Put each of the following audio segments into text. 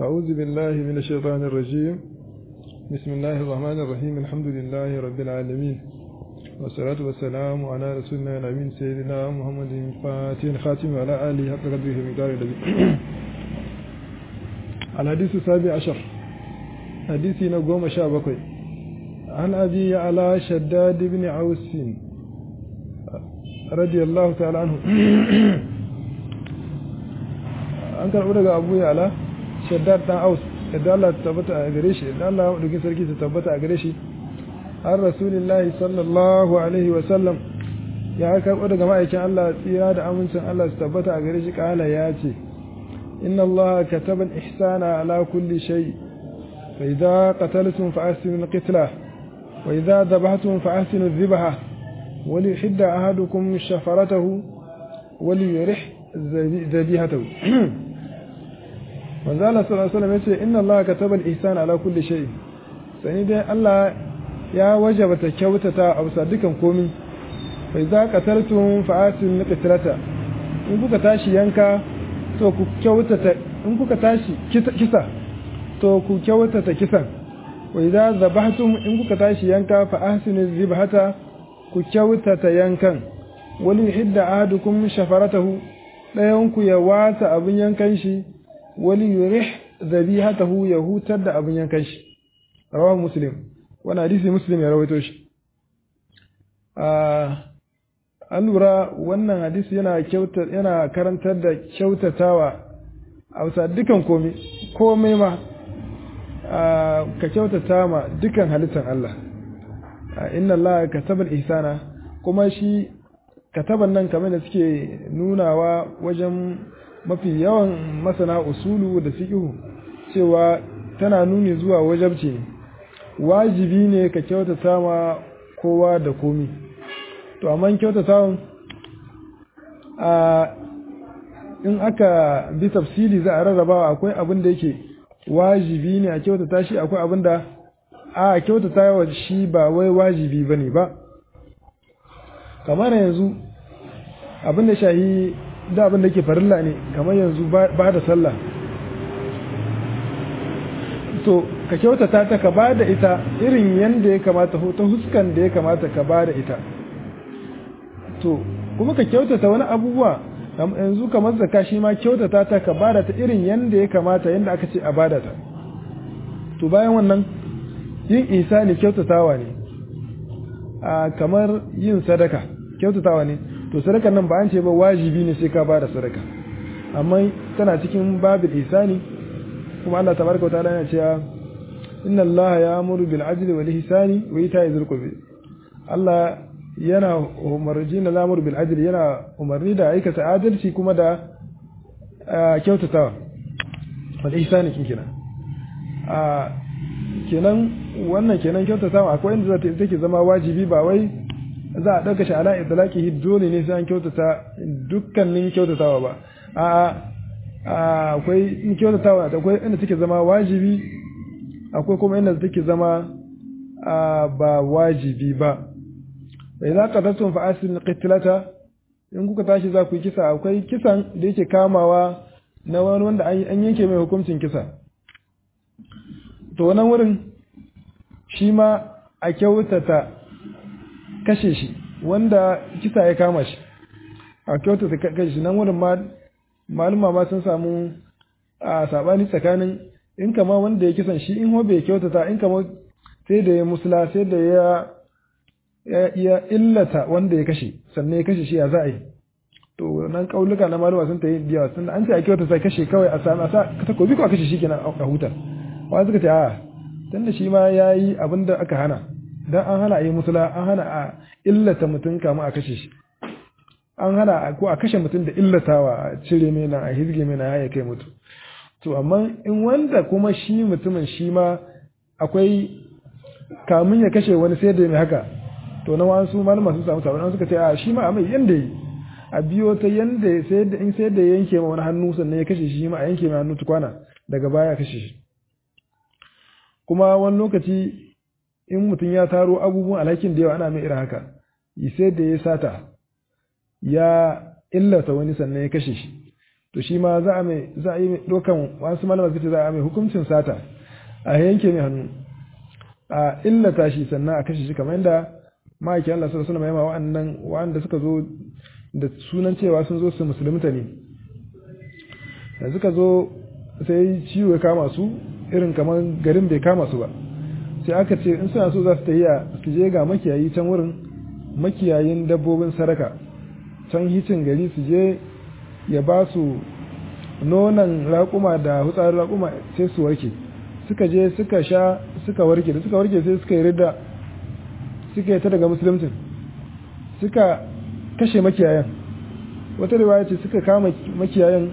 أعوذ بالله من الشيطان الرجيم بسم الله الرحمن الرحيم الحمد لله رب العالمين والصلاة والسلام على رسولنا الأمين سيدنا محمد الفاتح الخاتم وعلى آله حق قدره المقدار الذي الحديث السابع عشر حديثي نقوم شابكي عن أبي على شداد بن عوس رضي الله تعالى عنه an karɓi daga abu ya ala shaddad dan aus yadda Allah ta tabbata a gare shi yadda Allah maɗaukin sarki ta tabbata a gare shi har rasulillahi sallallahu alaihi wa sallam ya karɓo daga ma'aikin Allah tsira da amincin Allah su tabbata a gare shi kala ya ce inna Allah kataba ihsana ala kulli shay fa idza qataltum fa ahsinu al-qitla wa idza dhabhtum fa ahsinu adh-dhibha wa li yuhidda ahadukum shafaratahu wa li yurih dhabihatahu manzo Allah sallallahu alaihi wasallam yace inna Allah kataba al-ihsan ala kulli shay sani dai Allah ya wajaba ta kyautata a bisa dukan komai fa idza qataltum fa asin qitlata in kuka tashi yanka to ku kyautata in kuka tashi kisa to ku kyautata kisan wa idza zabahtum in kuka tashi yanka fa ahsinu zibhata ku kyautata yankan wali hidda ahadukum shafaratahu dayan ku ya wata abin yankan shi wali yurih dhabihatahu ya hutar da abin yankan shi rawahu muslim wannan hadisi muslim ya rawaito shi an lura wannan hadisi yana kyauta yana karantar da kyautatawa a wasa dukan komai komai ma ka kyautata ma dukan halittar Allah inna Allah kataba ihsana kuma shi kataban nan kamar da suke nunawa wajen mafi yawan masana usulu da fiqhu cewa tana nuni zuwa wajabci ne wajibi ne ka kyautata ma kowa da komi to amma kyautata a in aka bi tafsili za a rarrabawa akwai abin da yake wajibi ne a kyautata shi akwai abin da a kyautata wa shi ba wai wajibi bane ba kamar yanzu abin da shahi da abin da ke farilla ne kamar yanzu ba da sallah to ka kyautata ta ka ba da ita irin yadda ya kamata ta huskan da ya kamata ka ba da ita to kuma ka kyautata wani abubuwa yanzu kamar zaka shi ma kyautata ta ka ba da ta irin yadda ya kamata yadda aka ce a ba da ta to bayan wannan yin isa ne kyautatawa ne a kamar yin sadaka kyautatawa ne to sadakan nan ba an ce ba wajibi ne sai ka ba da sadaka amma tana cikin babil isani kuma Allah tabaraka wa ta'ala yana cewa inna Allah ya'muru bil adli wal ihsani wa ita'i dhil qurbi Allah yana umarji na lamur bil adli yana umarni da aikata adalci kuma da kyautatawa wal ihsani kin kenan a kenan wannan kenan kyautatawa akwai inda zata take zama wajibi ba wai za a ɗauka shi ala itlaqihi dole ne sai an kyautata dukkanin kyautatawa ba a akwai in kyautatawa akwai inda take zama wajibi akwai kuma inda take zama ba wajibi ba idan qatatun fa asin qitlata in kuka tashi za ku yi kisa akwai kisan da yake kamawa na wani wanda an yanke mai hukuncin kisa to wannan wurin shi ma a kyautata kashe shi wanda kisa ya kama shi a kyautata kashe shi nan wurin ma maluma ma sun samu a sabani tsakanin in kama wanda ya kisan shi in hobe ya kyautata in kama sai da ya musula sai da ya ya illata wanda ya kashe sannan ya kashe shi ya za a yi to nan kauluka na maluma sun ta yi biyawa sun an ce a kyautata kashe kawai a sami a sa takobi ko a kashe shi kenan a huta wani suka ce a tun da shi ma ya yi abin da aka hana dan an hana a yi musula an hana a illata mutum kama a kashe shi an hana ko a kashe mutum da illatawa a cire mai nan a hizge mai nan ya kai mutu to amma in wanda kuma shi mutumin shi ma akwai kamun ya kashe wani sai da mai haka to na wasu malama sun samu sabon suka ce a shi ma a mai yanda yi a biyo ta yanda sai da in sai da yanke ma wani hannu sannan ya kashe shi ma a yanke mai hannu tukwana daga baya kashe shi kuma wani lokaci in mutum ya taro abubuwan alhakin da yawa ana mai irin haka sai da ya sata ya illata wani sannan ya kashe shi to shi ma za a mai za a yi dokan wasu malama suka ce za a mai hukuncin sata a yanke mai hannu a illata shi sannan a kashe shi kamar yadda ma'aikin Allah sallallahu alaihi wasallam wa'annan wa'anda suka zo da sunan cewa sun zo su musulunta ne da suka zo sai ciwo ya kama su irin kamar garin bai kama su ba sai aka ce in suna so za su tafiya su je ga makiyayi can wurin makiyayin dabbobin saraka can hicin gari su je ya ba su nonon raƙuma da hutsarin raƙuma sai su warke suka je suka sha suka warke da suka warke sai suka yi rida suka yi ta daga musulmcin suka kashe makiyayan wata riwaya ce suka kama makiyayan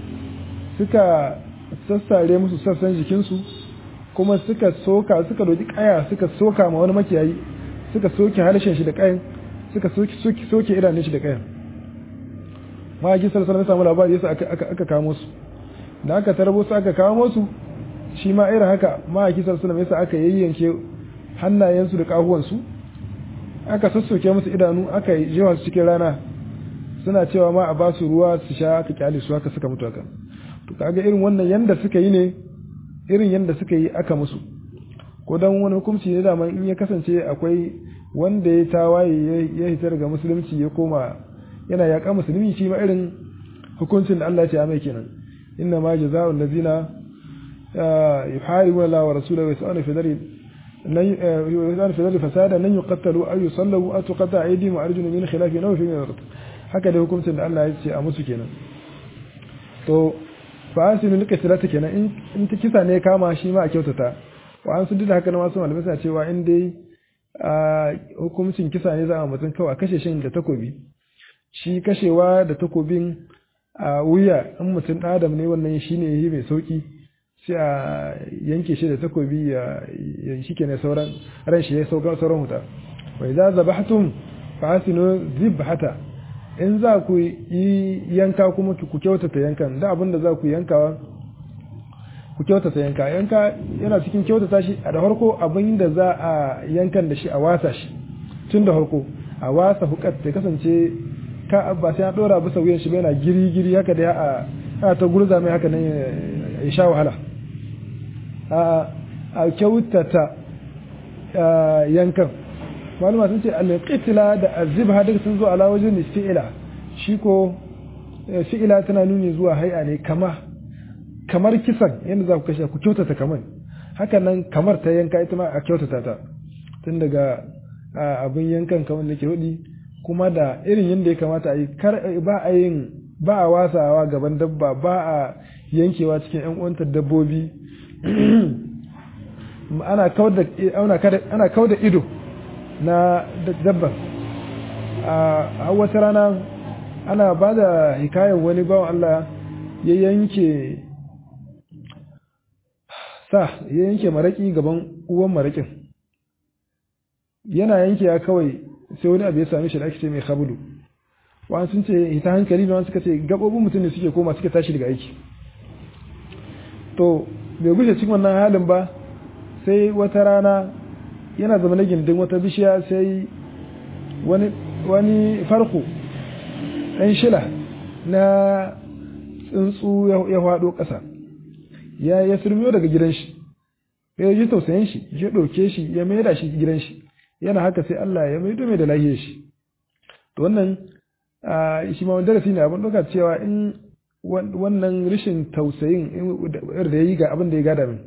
suka sassare musu sassan jikinsu kuma suka soka suka doki kaya suka soka ma wani makiyayi suka soke harshen shi da kayan suka soke soke idanun shi da kayan ma'aikin sarsalar na samu labari yasa aka kamo su da aka tarbo su aka kamo su shi ma irin haka ma'aikin sarsalar yasa aka yayyanke hannayensu da kahuwansu aka sassoke musu idanu aka yi jewa su cikin rana suna cewa ma a ba su ruwa su sha aka kyale su haka suka mutu haka to kaga irin wannan yanda suka yi ne irin yanda suka yi aka musu ko dan wani hukunci ne da in ya kasance akwai wanda ya tawaye ya hita daga musulunci ya koma yana yaƙa musulmi shi ma irin hukuncin da Allah ya ce a mai kenan inna ma jazaa'u allazina yuharibuna Allah wa rasulahu wa yas'aluna fi dharri lan fi dharri fasada lan yuqattalu aw yusallabu aw tuqatta aydihim wa arjuluhum min khilafin aw fi min haka da hukuncin da Allah ya ce a musu kenan to fa asinu lika sirata kenan in ta kisa ne kama shi ma a kyautata wa an su da haka na masu malamai suna cewa in dai hukuncin kisa ne za a mutum kawai a kashe shi da takobi shi kashewa da takobin a wuya in mutum adam ne wannan shi ne yi mai sauki sai a yanke shi da takobi ya shi ke ne sauran ran shi ya sauka sauran huta wai za zabahtum fa asinu zibhata in za ku yi yanka kuma ku kyautata yankan da abin da za ku yankawa ku kyautata yanka yanka yana cikin kyautata shi a da harko abin da za a yankan da shi a wasa shi tun da harko a wasa hukat ta kasance ka ba sai an dora bisa wuyan shi yana giri giri haka da a a ta gurza mai haka nan ya sha wahala a a kyautata yankan malama sun ce al-qitla da azibha duk sun zo ala wajen fi'ila shi ko fi'ila tana nuni zuwa hay'a ne kama kamar kisan yadda za ku kashe ku kyautata kamar haka nan kamar ta yanka ita ma a kyautata ta tun daga abin yankan kamar da ke hudi kuma da irin yadda ya kamata a yi ba a yin ba a wasawa gaban dabba ba a yankewa cikin yan uwantar dabbobi ana kau da ido na dabban a wata rana ana ba da hikayen wani bawan Allah ya yanke sa ya yanke maraki gaban uwan marakin yana yanke ya kawai sai wani abu ya same shi da ake ce mai khabulu wani sun ce ita hankali da wani suka ce gabobin mutum ne suke koma suke tashi daga aiki to bai gushe cikin wannan halin ba sai wata rana yana zama na gindin wata bishiya sai wani wani farko ɗan shila na tsuntsu ya faɗo ƙasa ya ya surmiyo daga gidan shi ya ji tausayin shi ya ɗauke shi ya maida shi gidan shi yana haka sai Allah ya maido mai da lahiyar shi to wannan shi ma darasi ne abin ɗauka cewa in wannan rashin tausayin da ya yi ga abin da ya gada min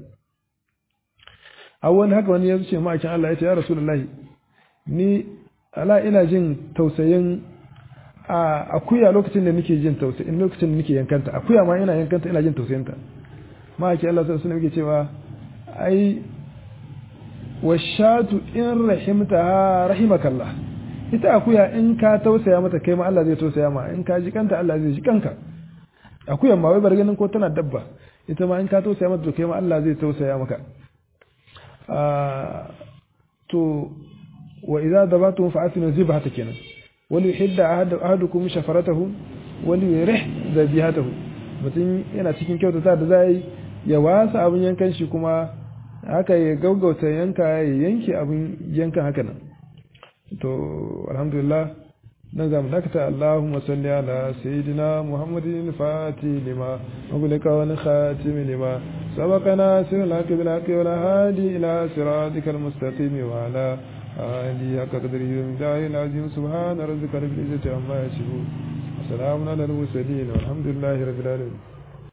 a wani haka wani ya ce ma'aikin Allah ya ce ya rasulullahi ni ala ina jin tausayin a akuya lokacin da nake jin tausayin lokacin da nake yankanta akuya ma ina yankanta ina jin tausayinta ma'aikin Allah sai sunan yake cewa ai washatu in rahimtaha rahimakallah ita akuya in ka tausaya mata kai ma Allah zai tausaya ma in ka ji kanta Allah zai ji kanka akuyan ma wai bar ganin ko tana dabba ita ma in ka tausaya mata to kai ma Allah zai tausaya maka to wa idza dabatum fa asinu zibhata kenan wal yuhidda ahadukum shafaratahu wal yurih zabihatahu mutum yana cikin kyautata da zai ya wasa abin yankan shi kuma haka ya gaugauta yanka ya yanke abin yankan haka nan to alhamdulillah نظام نكتة اللهم صل على سيدنا محمد الفاتح لما أغلق والخاتم لما سبقنا سر الحق بالحق والهادي إلى صراطك المستقيم وعلى آله حق قدره ومداره العظيم سبحان ربك رب العزة عما يصفون وسلام على المرسلين والحمد لله رب العالمين